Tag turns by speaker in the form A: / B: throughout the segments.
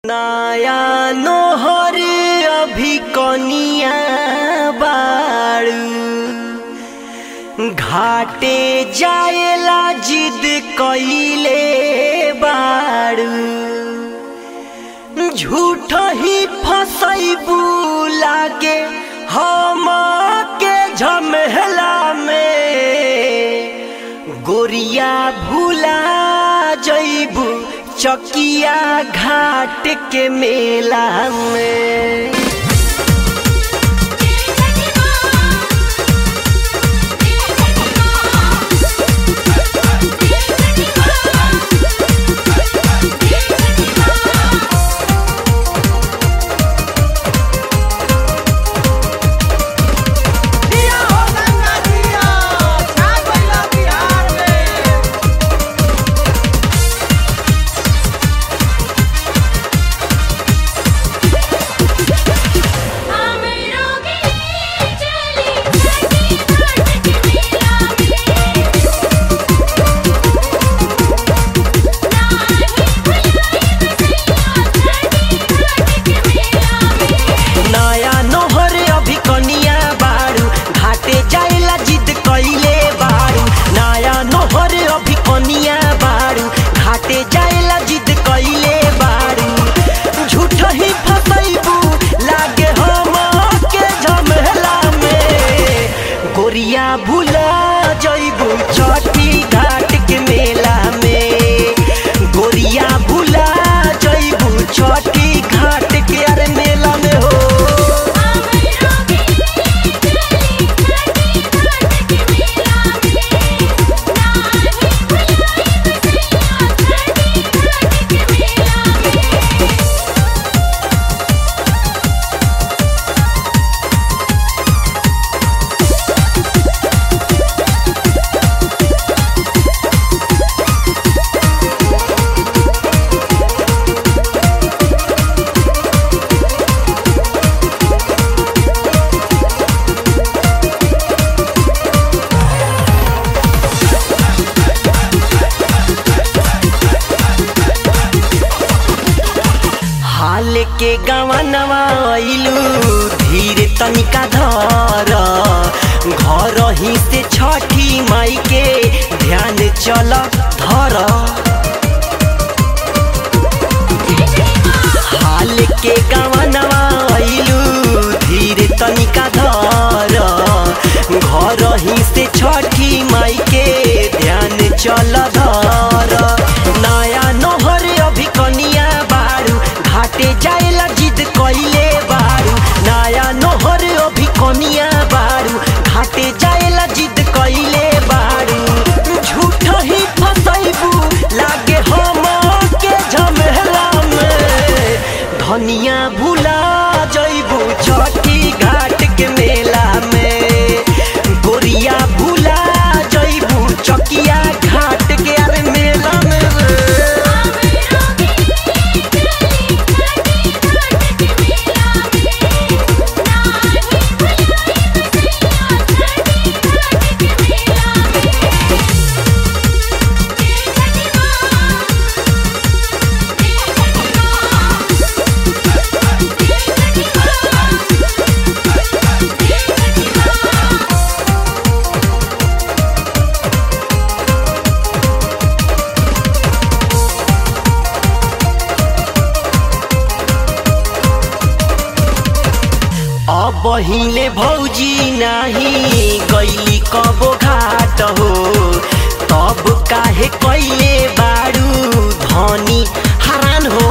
A: नया नोहर अभी कनिया बाड़ू घाटे जाएला जिद कइले बाड़ू झूठ ही फसैबू लागे हम के झमेला में गोरिया भूला जैबू चकिया घाट के मेला में
B: दिया हो गंगा दिया छा गइला बिहार में
A: नया नोहर अभी कनिया बारू घाटे जाएला जिद कइले बारू नया नोहर अभी कनिया बारू घाटे जाएला जिद कइले बारू झूठ ही फसैबू लागे हम के झमेला में गोरिया भूला जइबू छठी घाट के मेला में गोरिया भूला जइबू छठी घाट के अरे मेला में हो हाल के गवनवा अइलू धीरे तनिका धर घर ही से छठी माई के ध्यान चल धर हाल के गवनवा अइलू धीरे तनिका धर घर ही से छठी माई के ध्यान चल धर नया नोहर अभी कनिया बारू घाटे जाएला जिद कइले बारू नया नोहर अभी कनिया बारू घाटे जाएला जिद कइले बारू झूठ ही फसैबू लागे हम के झमेला में धनिया भूला जइबू छठी घाट के मेला में गोरिया भूला जइबू चकिया घाट के अरे मेला में अब हिले भौजी नाही गैली कबो घाट हो तब काहे कैले बारू धनी हरान हो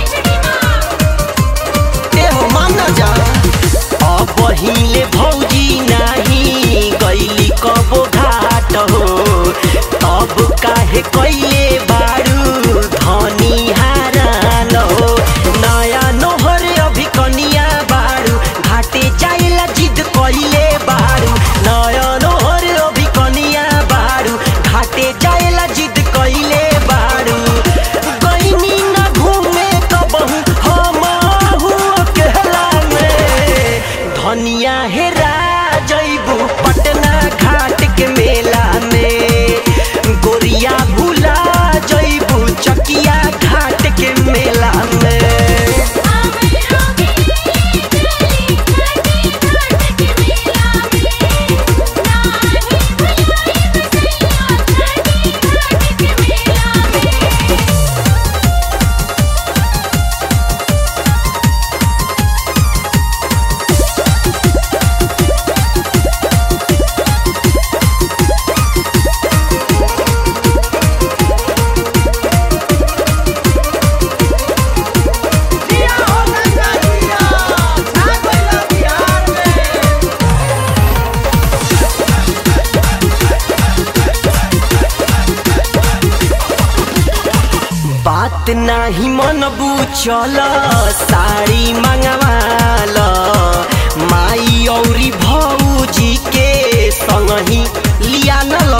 A: ए हो मान जा अब हिले भौजी नाही गैली कबो घाट हो तब काहे कैले बारू धनी हरान हो नया नोहर अभी कनिया बारू घाटे जाइला जिद कइले बारू नया नोहर अभी कनिया बारू घाटे जाइला जिद कइले बारू गइनी ना घूमे कबहू हम अकेला में धनिया हेरा जइबू पटना घाट के मेला में गोरिया भूला बात नाही मनबू चल साड़ी मंगवाल माई औरी भौजी के संगही लिया नल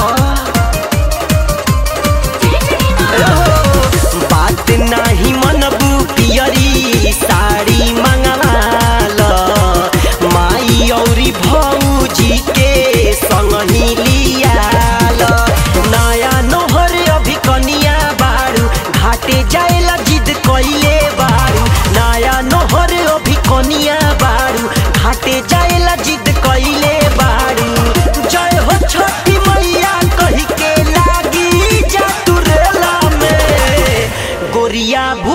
A: बात नाही मनबू पियरी साड़ी मंगवाल माई औरी भौजी के संगही लियाल नया नोहर अभी कनिया बारू घाटे जाएला जिद कइले बारू नया नोहर अभी कनिया बारू घाटे जाएला जिद कइले बारू जय हो छठी मैया कही के लागी जा तुरेला में गोरिया भू